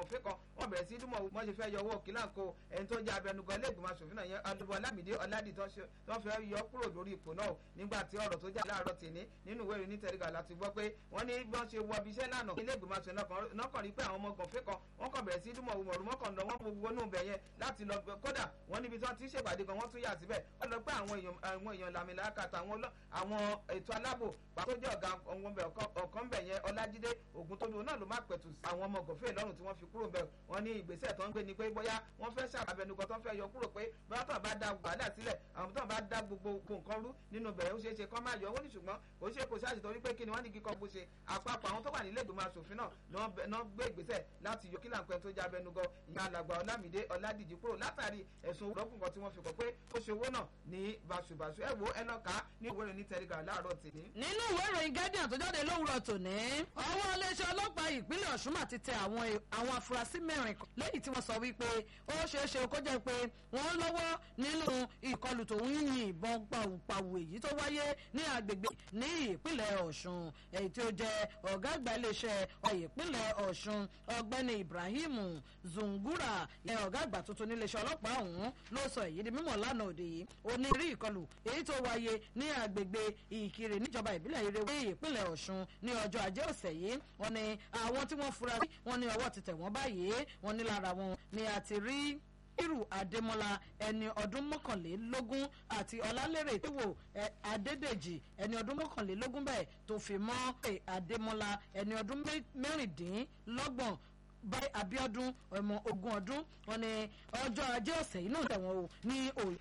gànfẹ́ kan wọ́n bẹ̀rẹ̀ sí dúnmọ̀ wọ́n ṣe fẹ́ yọ owó kílàǹkó ẹni tó jẹ́ abẹnugan iléègbìmọ̀ asòfin náà yẹn ọdún ọlámìdé ọládì tó fẹ́ yọ kúrò lórí ipò náà nígbà tí ọ̀rọ̀ tó jà láàárọ̀ tèmi nínú ìwé ìròyìn tẹ̀rígà láti gbọ́ pé wọ́n ní bí wọ́n ṣe wọ ibi iṣẹ́ lánàá iléègbìmọ̀ asòfin náà kàn rí pé àwọn ọmọ gànfẹ́ kan wọ́n kàn bẹ̀rẹ̀ sí dúnmọ̀ wùmọ̀rù mọ́kànlá wọn gbogbo nù bẹ̀ yẹn láti lọ kódà wọ́n níbi tí wọ́n ti ṣèpàdé gan wọ́n tún yà síbẹ̀ wọ́n lọ pé àwọn èèyàn làmìlàkà àtàwọn àwọn ètò aláàbò pàtó jẹ́ ọ̀gá ọ̀kan bẹ̀ yẹn ọlájídé ògùntódù náà ló má pẹ̀tù àwọn ọmọ gọ̀fẹ́ lọ́rùn tí wọ́n fi kúrò bẹ̀ wọ́n ní ìgbésẹ̀ tó ń gbé ni pé bóyá wọ́n fẹ́ ṣàbẹ̀nukọ tó ń fẹ́ yọ kúrò pé bóyá tó ń bá da wàhálà sílẹ̀ àwọn tó ń bá da gbogbo nǹkan rú nínú bẹ̀rẹ̀ ó ṣeé ṣe kọ́ máa yọ owó ní ṣùgbọ́n kò ṣe kò ṣáàṣì torí pé kí ni wọ́n ní kíkọ́ bó ṣe àpapọ̀ àwọn tó wà nílé ìgbìmọ̀ asòfin náà náà gbé ìgbésẹ̀ láti yọ kílà nǹkan tó já abẹnugọ ìyá alàgbà ọlámìdé ọládìjì kúrò látàrí ẹ̀sùn òwúrọ̀kùn kan tí wọ́n fi kọ́ pé ó ṣe owó náà ní báṣubàṣu ẹ̀ wo ẹ lọ́ka ní ìwé ìròyìn tẹ̀rígà láàárọ̀ tèmi. nínú ìwé ìròyìn guardian tó jáde lówùrọ̀ tòní ọwọ́ iléeṣẹ́ ọlọ́pàá ìpínlẹ̀ ọ̀ṣun mà ti tẹ àwọn àwọn afurasí mẹ́rin lẹ́yìn tí wọ́n sọ wípé ó ṣeé ṣe kó jẹ́ pé wọ́n lọ́wọ́ nínú ìkọlù tó ń yin ìbọn pàwùpàwù èyí tó wáyé ní agbègbè ní ìpínlẹ̀ ọ̀ṣun èyí tí ó jẹ́ ọ̀gá àgbà iléeṣẹ́ ìpínlẹ̀ ọ̀ṣun ọ̀gbẹ́ni ibrahim zungura ẹ̀ ọ̀gá àgbà tuntun níléeṣẹ́ ọlọ́pàá ọ̀hún ló sọ èyí di mímọ̀ lánàá òde yìí onírí ìkọlù èyí tó wáyé ní agbègbè ìkirè níjọba ìbílẹ̀ ìrèwé ìpínlẹ̀ ọ̀ṣun ní ọjọ́ ajé ọ̀sẹ̀ yìí wọ́n ní àwọn tí wọ́n fura sí wọn ní ọwọ́ ti tẹ̀ wọ́n báyìí wọ́n ní lára wọn ni a ti rí irú adémọlá ẹni ọdún mọ́kànlélógún àti ọlálérè ìwò adédèjì ẹni ọdún mọ́kànlélógún bẹ́ẹ̀ tó fi mọ́ adémọlá ẹni ọdún mẹ́rìndínlọ́gbọ̀n báyìí abiodun ọmọ ogun ọdún wọn ni ọjọ́ ajé ọ̀sẹ̀ yìí náà tẹ̀wọ̀n o ní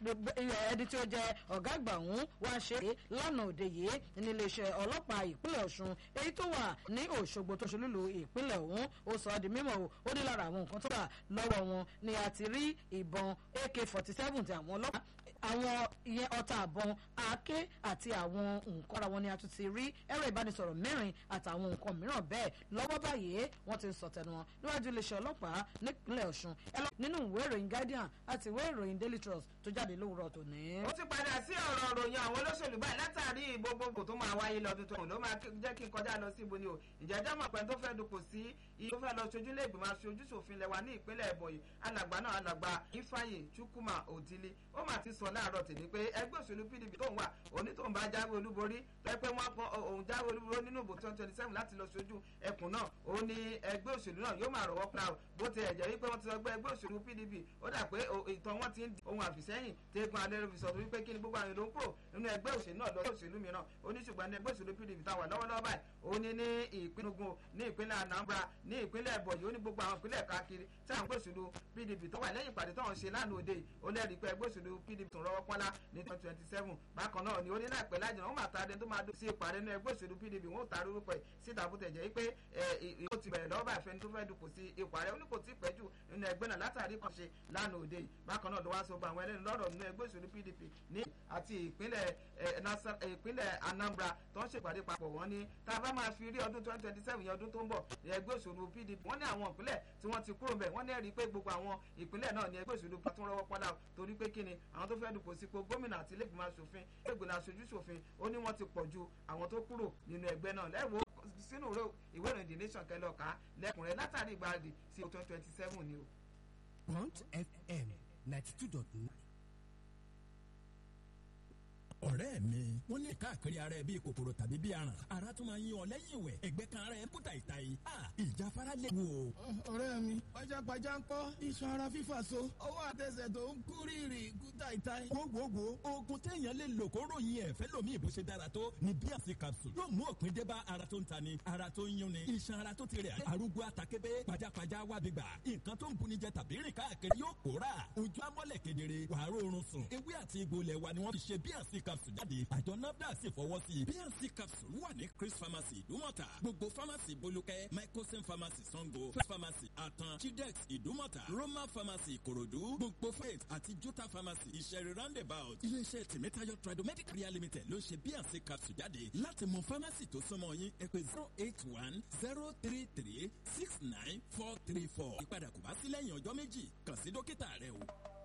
ẹni tí ó jẹ́ ọ̀gá àgbà ọ̀hún wá ṣe é lánàá òde yìí níléeṣẹ́ ọlọ́pàá ìpínlẹ̀ ọ̀ṣun èyí tó wà ní òṣogbo tó ṣe lílo ìpínlẹ̀ ọ̀hún ó sọ ọ́ di mímọ̀ o ó ní lára àwọn nǹkan tó wà lọ́wọ́ wọn ni a ti rí ìbọn ak forty seven ti àwọn ọlọ́pàá àwọn ìyẹn ọta àbọn àáké àti àwọn nǹkan ara wọn ni a tún ti rí ẹ̀rọ ìbánisọ̀rọ̀ mẹ́rin àtàwọn nǹkan mìíràn bẹ́ẹ̀ lọ́wọ́ báyìí wọ́n ti ń sọ tẹnu wọn níwájú iléeṣẹ́ ọlọ́pàá nípínlẹ̀ ọ̀ṣun nínú ìwé ìròyìn guardian àti ìwé ìròyìn daily trust tó jáde lówùrọ̀ tòní. ó ti padà sí ọ̀rọ̀ ròyìn àwọn olóṣèlú báyìí látàrí gbogbogbò tó máa wáyé lọ́dún tó ló máa jẹ́ kí n kọjá lọ sí ibo ni o ìjẹ́jọ́ mọ̀ pé tó fẹ́ dupò sí iye tó fẹ́ lọ sojú lé ìgbìmọ̀ aṣojú ṣòfin lẹ́wà ní ìpínlẹ̀ ẹ̀bọ̀yì alàgbà náà alàgbà ifeanyi chukwuma òdìlí ó mà ti sọ láàárọ̀ tèmi pé ẹgbẹ́ òṣèlú pdp tó ń wà òní tó ń bá jáwé olúborí tó pé wọ́n pọn òun jáwé olúborí nínú ìbò twenty twenty seven láti lọ sojú ẹkùn náà ó ní ẹgbẹ́ òṣèlú náà yóò máa rọ̀wọ́ pa bó ti ẹ̀jẹ̀ wípé wọ́n ti sọ pé ẹgbẹ́ òṣèlú pdp ó dà pé ìtàn wọn ti ń di ohun àfìsẹ́yìn tẹ́gun alẹ́ fi sọ wípé kí ni gbogbo àwọn èlò ń kúrò nínú ẹgbẹ́ òṣèlú náà lọ́wọ́ òṣèlú mìíràn ó ní ṣùgbọ́n ẹgbẹ́ òṣèlú pdp táwà lọ́wọ́lọ́wọ́ báyìí ó ní ní ìpínlẹ̀ ní ìpínlẹ̀ anambra ní ìpínlẹ̀ ẹ̀bọ̀yì ó ní gbogbo àwọn ìpínlẹ̀ káàkiri tí àwọn ẹgbẹ́ òṣèlú pdp tó wà lẹ́yìn ìpàdé tó ń ṣe lánàá òde ó lẹ́rìí pé ẹgbẹ́ òṣèlú pdp tó ń rọwọ́ pọ́nlá ní twenty twenty seven bákan náà ni ó ní láìpẹ́ lájọ wọn máa ta adé tó máa dùn sí ìpàdé ní ẹgbẹ́ òṣèlú pdp wọn ò ta orúkọ ẹ̀ síta bó tẹ̀ jẹ́ pé ó ti bẹ̀rẹ̀ lọ́wọ́ báyìí fẹ́ni tó fẹ́ dùkù sí ipò ààrẹ ó ní kò tí ì pẹ́ jù nínú ẹgbẹ́ náà látàrí kan ṣe lánàá òde bákan náà ló wá sọ gba àwọn ẹlẹ́nu lọ́rọ̀ nínú ẹgbẹ́ òṣèlú pdp ní àti ìpínlẹ̀ ìpínlẹ̀ anambra tó ń ṣèpàdé papọ̀ wọ́n ní tá a bá máa fi rí ọdún twenty twenty seven yẹn ọdún tó ń bọ̀ ẹgbẹ́ òṣèlú pdp wọ́n ní àwọn ìpínlẹ̀ tí wọ́n ti kúrò bẹ̀ wọ́n ní ẹ̀rí pé gbogbo àwọn ìpínlẹ̀ náà ní ẹgbẹ́ òṣèlú tó ń rọwọ́ pọ́dà torí pé kíni àwọn tó fẹ́ dùpò sípò gómìnà àti ilégbèmọ̀ aṣòfin ilégbèmọ̀ aṣojú ṣòfin ó ní wọ́n ti pọ̀ ju àwọn tó kúrò nínú ẹgbẹ́ náà lẹ́wọ̀ sínú ìwé ìròyìn the nation kẹlọ́ọ̀ká lẹ́kùnrin látàrí ìgbáradì sí twenty twenty seven ni o. Point FM ninety two dot nine ọ̀rẹ́ mi wọ́n ní káàkiri ara ẹ bíi kòkòrò tàbí bíi aràn ara tún máa ń yan ọ lẹ́yìn ìwẹ̀ ẹgbẹ́ kan ara ẹ kú tàìtàì ìjáfara lè wò. ọ̀rẹ́ mi pajápajá ń kọ́ iṣan ara fífà so ọwọ́ àtẹsẹ̀ tó ń kú rírì kú tàìtàì. gbogbogbò oògùn téèyàn lè lò kó ròyìn ẹ̀ fẹ́ lómi ìbò ṣe dára tó ní bíàsì capsule yóò mú òpin dé bá ara tó ń tani ara tó ń yún ni iṣan ara tó ti rẹ̀ arúgbó àtàkébé pajápajá wábi gbà nǹkan tó ń buni jẹ tàbí rìn káàkiri yóò pòórà ojú amọ́lẹ̀ kedere wàá rọrùn sùn ewé àti egbò ilẹ̀ wa ni wọ́n fi ṣe bíàsì capsule jáde àjọ nafdac sì fọwọ́ sí i bnc capsule wà ní chris pharmacy ìdúmọ̀tà gbogbo pharmacy bolúkẹ́ microsim pharmacy sango first pharmacy atan chidex ìdúmọ̀tà roma pharmacy ìkòròdú gbogbo faith àti jota pharmacy ìṣẹ̀rí roundabout iléeṣẹ́ tèmítáyọ̀ tradomedic ria limited ló ń ṣe bnc capsule jáde láti mọ pharmacy tó súnmọ́ yín ẹ pé zero eight one zero three three six nine four three four ìpadà kò bá sí lẹ́yìn ọjọ́ méjì kàn sí dókítà rẹ o.